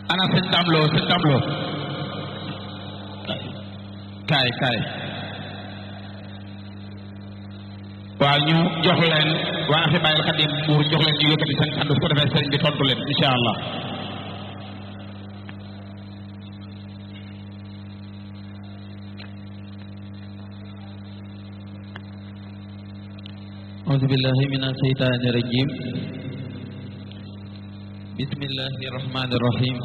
ana sëñ damloo sëñ damloo kaay kaay waaw ñu jox leen waa Hibaayil Xadim buur jox leen ñu yëkkati seen kàddu su ko defee sëriñ bi tontu leen incha allah أعوذ بالله من الشيطان الرجيم بسم الله الرحمن الرحيم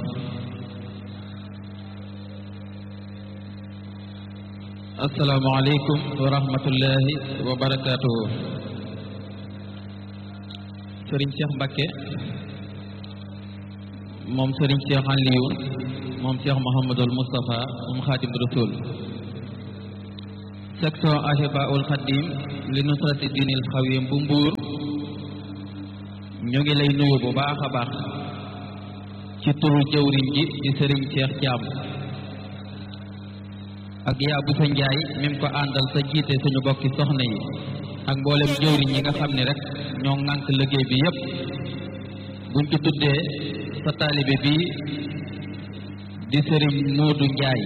السلام عليكم ورحمة الله وبركاته Serigne Cheikh Mbacké moom Serigne Cheikh Aliou moom Cheikh Mouhamadul Moustapha moom Khadim Rasoul section Ahibaul Khadim li nusrati diinil xawim bu mbuur ñu ngi lay nuyu bu baax a baax ci turu jëwriñ ji di Serigne Cheikh Thiam ak yaa bu sa njaay mim ko àndal sa jiite suñu bokki soxna yi ak mboolem jëwriñ yi nga xam ne rek ñoo ŋànk liggéey bi yépp buñ ci tuddee sa taalibe bi di Serigne Modou Ndiaye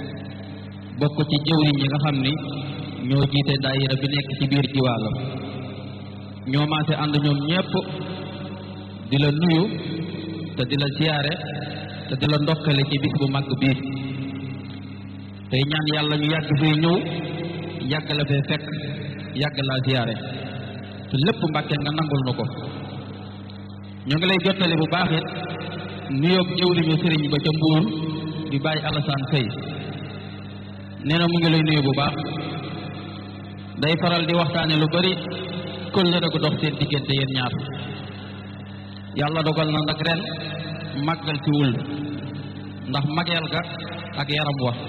bokk ci jëwriñ yi nga xam ni ñoo jiite daayira bi nekk ci biir jiwaalo ñoo maase ànd ñoom ñépp di la nuyu te di la siyaare te di la ndokkale ci bis bu mag bii tey ñaan yàlla ñu yàgg fee ñëw yàgg la fee fekk yàgg laa siyaare te lépp mbàkke nga nangul nu ko ñu ngi lay jottali bu baax it nuyoob jëwriñu sëriñ ba ca mbuur di bàyyi Alassane Seye nee na mu ngi lay nuyu bu baax day faral di waxtaane lu bari kóllëre gu dox seen diggante yéen ñaar yàlla dogal na nag ren màggal ci wul ndax mageel ga ak yaram wa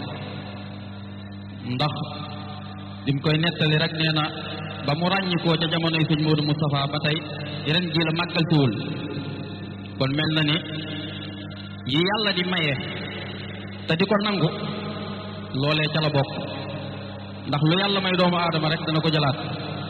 ndax dim koy nettali rek nee na ba mu ràññikoo ca jamonoy sëñ Modou Moustapha ba tey ren ji la màggal ci wul kon mel na ni yi yàlla di maye te di ko nangu loolee ca la bokk ndax lu yàlla may doomu aadama rek dana ko jëlaat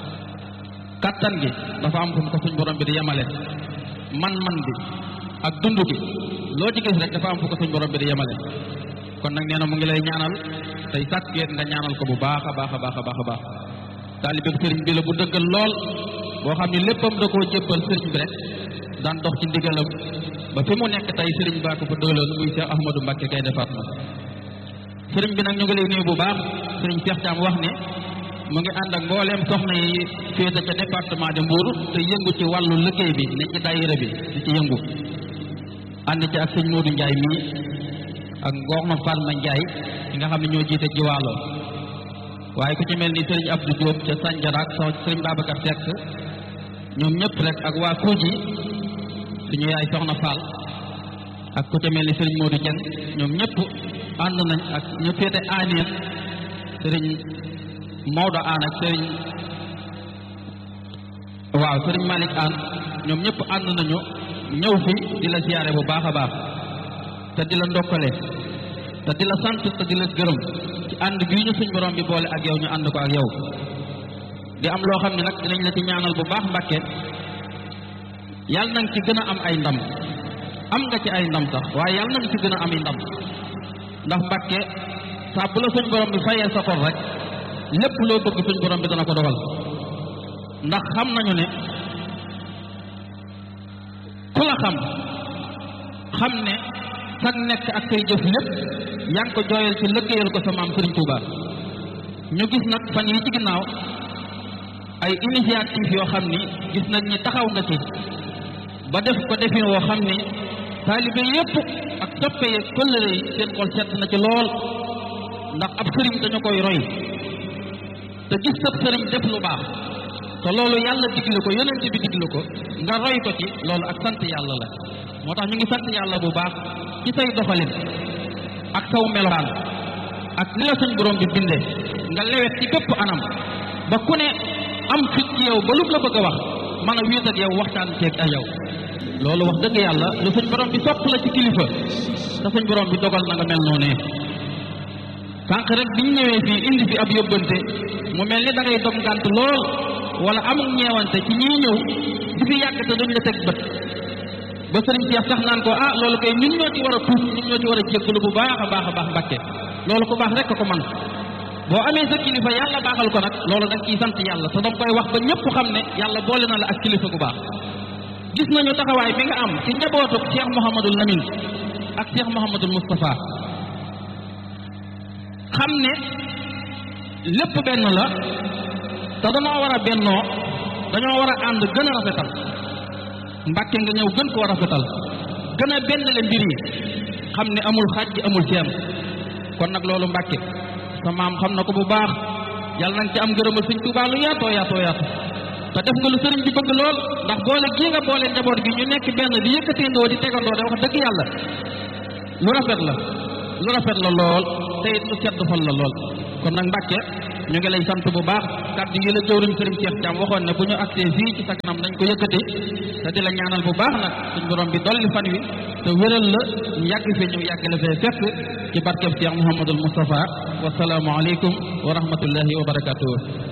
kattan gi dafa am fu mu ko suñ borom bi di yemale man-man bi ak dund gi loo ci gis rek dafa am fu ko suñ borom bi di yemale kon nag nee na mu ngi lay ñaanal tey sàkk yéen nga ñaanal ko bu baax a baax a baax a baax a baax taalibe sëriñ bi la bu dëggal lool boo xam ne léppam da koo jébbal sëriñ bi rek daan dox ci ndigalam ba fi mu nekk tey sëriñ baa ko fa dëgaloon muy Cheikh Ahmadou Mbacké kay defaat na sëriñ bi nag ñu ngi lay nuyu bu baax sëriñ Cheikh Thiam wax ne mu ngi ànd ak mbooleem soxna yi féete ca département de Mbour te yëngu ci wàllu liggéey bi ne ci daayira bi di ci yëngu ànd ci ak sëñ Modou Ndiaye mii ak Ngorno Fatma Ndiaye ki nga xam ne ñoo jiite jiwaalo waaye ku ci mel ni sëriñ Abdou Diop ca Sandiara ak sëriñ Babacar Seck ñoom ñëpp rek ak waa Kouji suñu yaay soxna Fall ak ku ci mel ni sëriñ Modou Dieng ñoom ñëpp ànd nañ ak ñu féete aaneen sëriñ Maodo aan ak sëriñ waaw sëriñ Malick aan ñoom ñëpp ànd nañu ñëw fi di la siyaare bu baax a baax te di la ndokkale te di la sant te di la gërëm ci ànd bii ñu suñ borom bi boole ak yow ñu ànd ko ak yow di am loo xam ne nag dinañ la ci ñaanal bu baax Mbàkke yàlla na nga ci gën a am ay ndam am nga ci ay ndam sax waaye yàlla na nga ci gën a am ay ndam ndax Mbàkke saa bu la suñ borom bi fayee sa xol rek lépp loo bëgg suñ borom bi dana ko dogal ndax xam nañu ne ku la xam xam ne sag nekk ak say jëf lépp yaa ngi ko jooyal ci lëggéeyal ko sa maam Sëriñ Tuuba ñu gis nag fan yi ci ginnaaw ay initiative yoo xam ni gis nañ ni taxaw nga ci ba def ko defin woo xam ni taalibe yépp ak toppe yi këllëre yi seen xol sedd na ci lool ndax ab sëriñ dañu koy roy te gis sab sëriñ def lu baax te loolu yàlla digle ko yonent bi digle ko nga roy ko ci loolu ak sant yàlla la moo tax ñu ngi sant yàlla bu baax ci say doxalin ak saw melokaan ak ni la suñ borom bi bindee nga lewet ci bépp anam ba ku ne am fit ci yow ba lu la bëgg a wax mën a wéet ak yow waxtaan ceeg ak yow loolu wax dëgg yàlla lu suñ borom bi sopp la ci kilifa te suñ borom bi dogal na nga mel noonu sànq rek biñ ñëwee fii indi fi ab yóbbante mu mel ni da ngay dom gànt lool wala amul ñeewante ci ñiy ñëw di fi yàgg te duñ la teg bët ba sëriñ Cheikh sax naan ko ah loolu kay ñun ñoo ci war a tuub ñun ñoo ci war a jéggalu bu baax a baax a baax Mbàkke loolu ku baax rek ko man boo amee sa kilifa yàlla baaxal ko nag loolu da nga ciy sant yàlla te danga koy wax ba ñëpp xam ne yàlla boole na la ak kilifa gu baax gis nañu taxawaay bi nga am ci njabootu Cheikh Mouhamadul Lamine ak Cheikh Mouhamadul Moustapha xam ne lépp benn la te dañoo war a bennoo dañoo war a ànd gën a rafetal Mbàkke nga ñëw gën koo rafetal gën a benn le mbir yi xam ne amul xaaj ji amul seen kon nag loolu Mbàkke sa maam xam na ko bu baax yàlla nañ ci am ngërëmal sëñ Tuubaa lu yaatoo yaatoo yaatu te def nga lu sëriñ bi bëgg lool ndax boole gii nga boole njaboot gi ñu nekk benn di yëkkateendoo di tegandoo de wax dëgg yàlla lu rafet la lu rafet la lool te it lu sedd xol la lool kon nag Mbàkke ñu ngi lay sant bu baax kàddu yi la jëwriñ sëriñ Cheikh Thiam waxoon ne bu ñu agsee fii ci sa kanam dañ ko yëkkati te di la ñaanal bu baax nag suñ borom bi dolli fan wi te wéral la ñu yàgg fi ñu yàgg la fee fekk ci barkeb Cheikh Mouhamadul Moustapha wasalaamu aleykum wa rahmatullahi wa barakatuh